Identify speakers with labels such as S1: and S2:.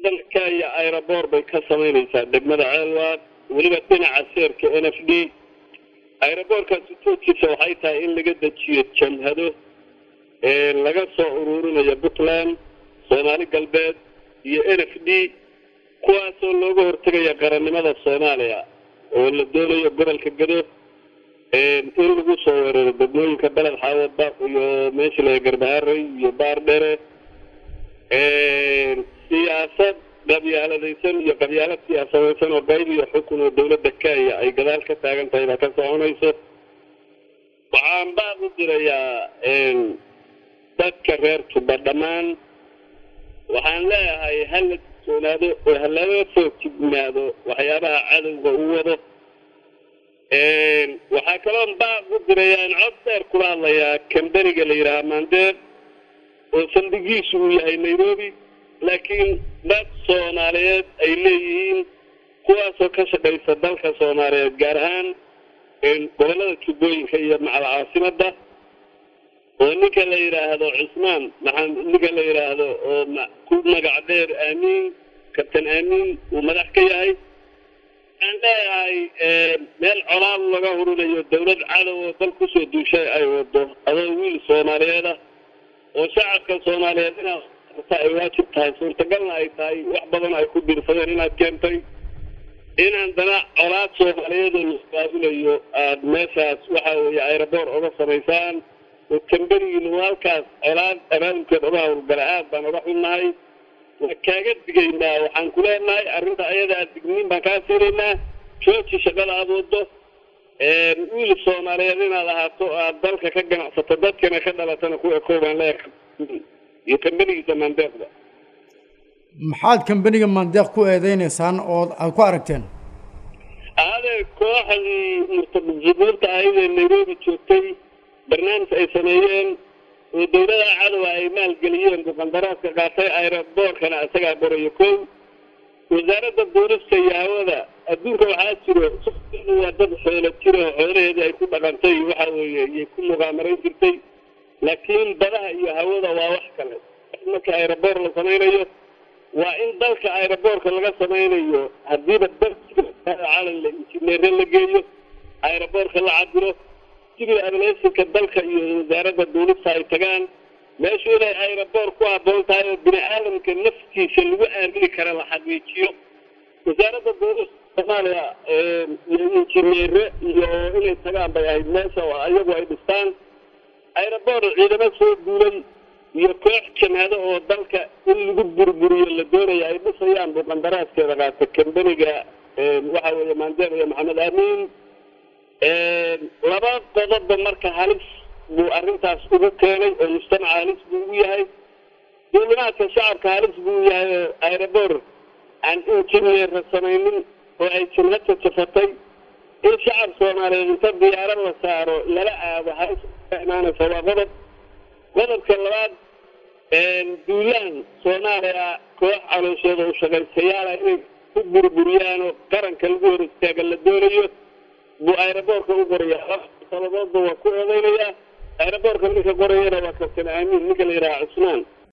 S1: dalka kenya aeroboor bay ka samaynaysaa degmada ceelwaad weliba dhinaca seerka n f d aeroboorkaas ujoodkiisa waxay tahay in laga dejiyo jamhado laga soo uruurinayo puntland soomaali galbeed iyo n f d kuwaasoo looga hortegaya qarannimada soomaaliya oo la doonayo gobolka gado in lagu soo weeraro degmooyinka beled xaawada iyo meesha la garbaharey iyo baardhere siyaasad qabyaaladaysan iyo qabyaalad siyaasadaysan oo qayb iyo xukun oo dawladda kenya ay gadaal ka taagan tahay baa ka soconayso waxaan baaq u dirayaa dadka reer tuba dhammaan waxaan leeyahay hala digtoonaado oo halaga soo jignaado waxyaabaha cadowga u wado waxaa kaloon baaq u dirayaa in cod dheer kula hadlayaa kamberiga la yidhaaha maandeer oo saldhigiisu uu yahay nairobi laakiin dad soomaaliyeed ay leeyihiin kuwaasoo ka shaqaysa dalka soomaaliyeed gaar ahaan gobollada jubbooyinka iyo macal caasimada oo ninka la yidhaahdo cismaan maxaa ninka la yidhaahdo oo ku magac dheer aamiin kabtan aamiin uu madax ka yahay waxaan leeyahay meel colaad laga hurinayo dawlad cadow oo dal kusoo duushay ay wado adoo wiil soomaaliyeed ah oo shacabka soomaaliyeed inaad ay waajib tahay suurtagalna ay tahay wax badan ay ku dirsadeen inaad keentay inaan dana colaad soomaaliyeed oo laisqaabulayo aada meeshaas waxa weeye aeroboor oga samaysaan oo kamberigiinu halkaas colaad abaabulkeed oga howlgala aad baan oga xunnahay waa kaaga digaynaa waxaan ku leenahay arrinta ayada aad digniin baan kaa siinaynaa jooji shaqada aada wado wiil soomaaliyeed inaad ahaato aad dalka ka ganacsato dadkana ka dhalatana ku ekoobaan leeyahay iyo kambenigiisa maandeeqda
S2: maxaad kambeniga maandeeq ku eedeynaysaan oo aad ku aragteen
S1: aadee kooxdii murtajibuurta ahayd ee nairobi joogtay barnaamij ay sameeyeen oo dawlada cadowa ay maalgeliyeen buqandaraaska qaatay aeroboorkana isagaa qorayo kow wasaaradda duurista iyo hawada adduunka waxaa jiro waa dad xoolo jiro xoolaheedii ay ku dhaqantay waxa weeye iyay ku muqaamarayn jirtay laakiin badaha iyo hawada waa wax kale marka aeroboor la samaynayo waa in dalka aeroboorka laga samaynayo haddiiba calan la injineere la geeyo aeroboorka la cabiro civil aviationka dalka iyo wasaaradda duulista ay tagaan meeshu inay aeroboor ku habboon tahay oo bini aadamka naftiisa lagu aamini kara la xaqiijiyo wasaaradda duulista soomaaliya iyo injineere iyo inay tagaan bay ahayd meesha oo iyagu ay dhistaan aeroboor ciidamo soo duulay iyo koox jamhado oo dalka in lagu burburiyo la doonaya ay dhisayaan buu qandaraaskeeda qaata kambeniga waxa weeye maandeeq iyo maxamed aamiin laba qodobba marka halis buu arrintaas ugu keenay oo mujtamaca halis buu ugu yahay duulimaadka shacabka halis buu yahay oo aeroboor aan injineera samaynin oo ay jamhad jajafatay in shacab soomaaliyeed inta diyaaro la saaro lala aado halis ka imaanaysa waa qodob qodobka labaad duulaan soomaaliya koox caloosheeda u shaqaystayaala inay ku burburiyaan oo qaranka lagu hor istaaga la doonayo buu aeroboorka u qorayaa sababoodba waa ku eedeynayaa aeroboorka ninka qorayana waa kabtan aamiin ninka la yidhaha cusmaan